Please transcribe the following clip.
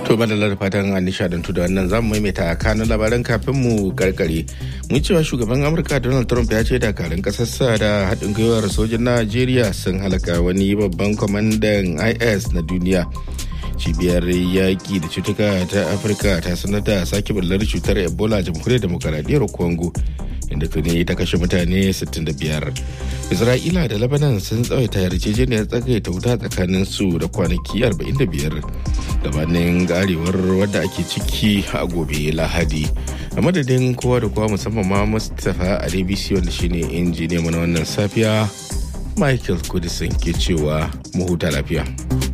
To madalla da fatan an nishadantu da wannan zamu maimaita kanun labaran kafin mu karkare. Mun cewa shugaban Amurka Donald Trump ya ce dakarun kasarsa da haɗin gwiwar sojin Najeriya sun halaka wani babban kwamandan IS na duniya. Cibiyar yaƙi da cutuka ta Afirka ta sanar da sake bullar cutar Ebola a jamhuriyar demokaradiyyar Congo. inda tuni ta kashe mutane 65 isra'ila da lebanon sun tsawaita yarjejeniyar tsagaita wuta tsakanin su da kwanaki 45 gabanin garewar wadda ake ciki a gobe lahadi a madadin kowa da kowa musamman ma mustapha a dbc wanda shine injiniya mana wannan safiya michael kudisin ke cewa mu huta lafiya